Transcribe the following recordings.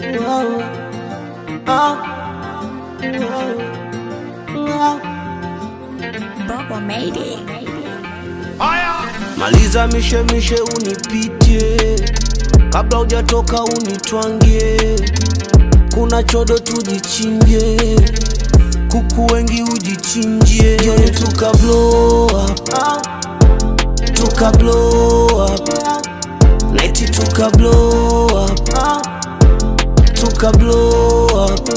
Baba made it. Maliza mishemishe unipitie, kabla hujatoka unitwangie. Kuna chodo tujichinje, kuku wengi ujichinjie. Jioni tuka blow up, tuka blow up, night tuka blow up, tuka blow up.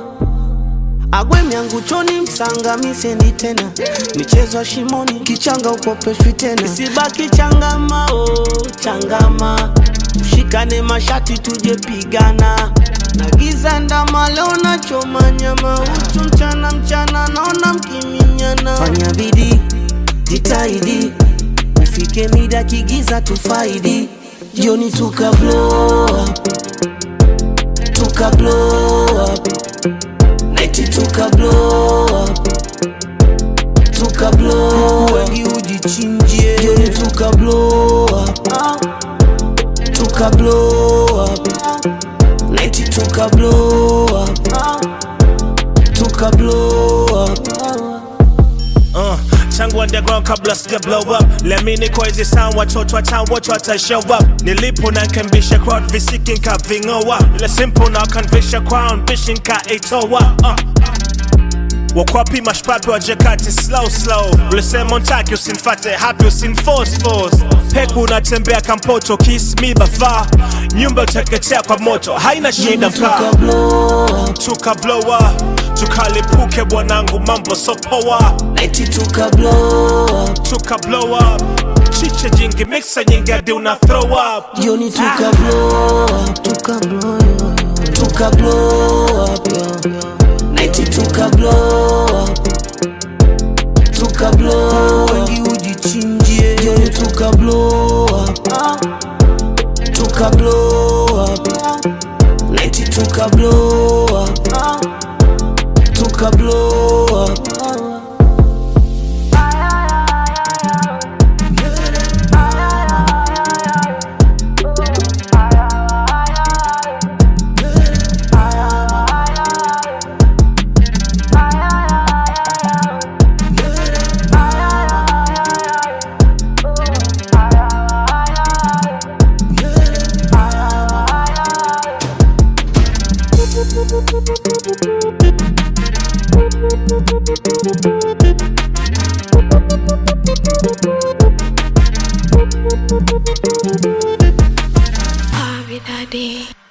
Agwe myangu choni msanga misendi tena michezo ya shimoni kichanga ukopeshwi tena isibaki changama oh, changama ushikane mashati tuje pigana na giza ndama leo nachoma nyama uchu mchana mchana naona mkiminyana fanya bidii jitahidi ufike mida kigiza tufaidi jioni tuka blow up, tuka blow up. Night tuka blow up Tuka blow up Wengi ujichinjie Jioni tuka blow up Tuka blow up Night tuka blow up Tuka blow up Uh, tangu underground kabla sija blow up lemini kwa hizi sound watoto wa town wote wata show up nilipo na nkembisha crowd visiki nkavingoa ile simple na kanvisha crown bishi nkaitoa uh. wakwapi mashpapi wajekati slow slow ulisema untaki usinfate hapi usinforce force peku unatembea kampoto kiss me bafa nyumba uteketea kwa moto haina shida mkaa Tuka blow up tuka blow up tukalipuke bwanangu mambo sopoa Night tuka blow up tuka blow up chiche jingi mixa nyingi hadi una throw up Jioni tuka blow up Tuka blow up Tuka blow up Night tuka blow up Tuka blow up Wengi ujichinjie Jioni tuka blow up Tuka blow up Night tuka blow up Tuka blow up Bobby Daddy.